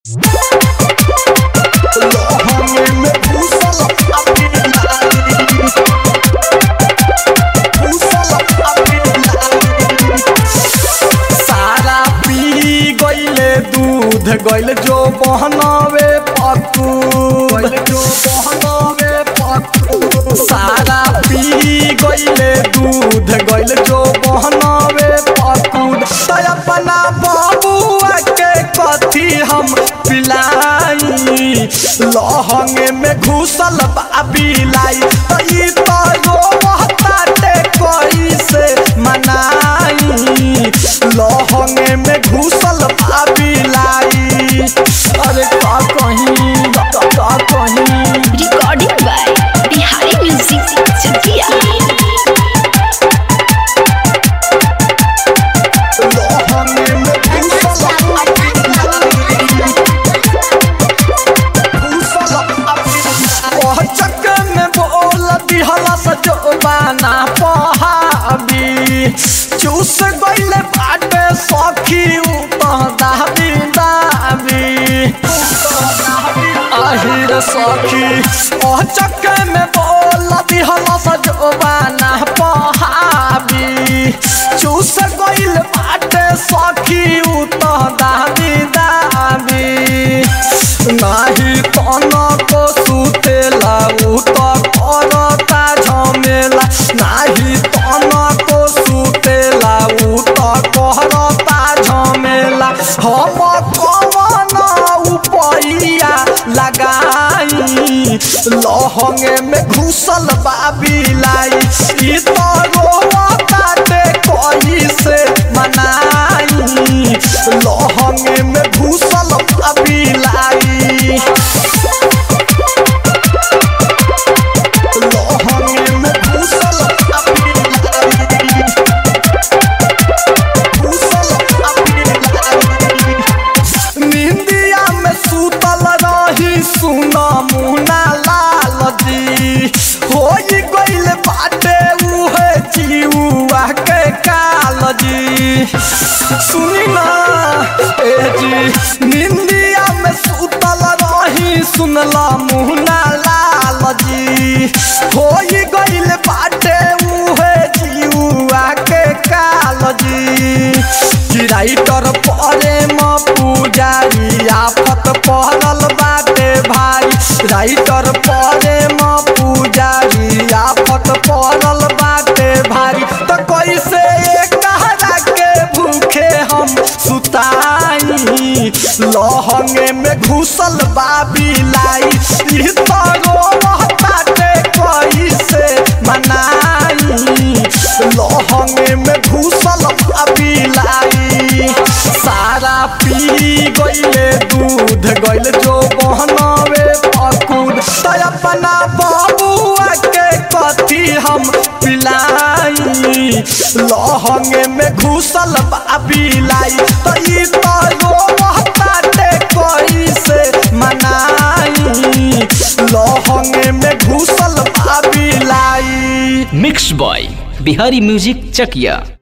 लहंगे में घुसल अपनी लाली घुसल अपनी लाली सारा पी गईले दूध गईल जो बहनावे पकू गईल जो बहनावे पकू सारा पी गईले दूध गईल जो बहनावे पकू तो अपना बाबुआ के कथी हम पिलाई लहंगे में घुसल बाबिलाई तो ई तो रोवताटे कैसे मनाई लहंगे में घुसल बाबिलाई अरे का कहीं का का कहीं Recording by Bihari Music Chakia. लहंगे में घुसल ओह चक्कर में बोल दिहला सजोबाना पहाबी चूस गईले बाटे सखी उतह दाबी दाबी আহিर सखी ओह चक्कर में बोल दिहला सजोबाना पहाबी चूस गईले बाटे सखी उतह दाबी दाबी नाही तन को सुतेला उ त करता झमेला नाही तन को सुतेला उ त करता झमेला हम कवन उपैया लगाई लहंगे में घुसल बाबिलाई ई त रोवताटे कैसे मनाई लहंगे में घुसल बाबिलाई लहंगे में घुसल बाबिलाई घुसल बाबिलाई निंदिया में सुतल रही सुना मुना लाल जी हो गईल बाटे उहे जीवा के काल जी सुनी ना ए जी निंदिया में सुतल रही सुनला मुना लाल जी हो गईल बाटे उहे जीवा के काल जी कि राइटर परे म पुजारी आफत पहरल बाटे भाई राइटर परे म पुजारी आफत पहरल बाटे भारी त कैसे कहरा के भूखे हम सुताई लहंगे में घुसल बाबिलाई ई त रोवताटे कैसे मनाई लहंगे में घुसल बाबिलाई सारा पी गईले दूध गईल जो बहनावे पकुद तो अपना बाबुआ के कथी हम पिलाई लहंगे में घुसल बाबिलाई तो ई तो रोवताटे कैसे मनाई लहंगे में घुसल बाबिलाई mix by Bihari music Chakiya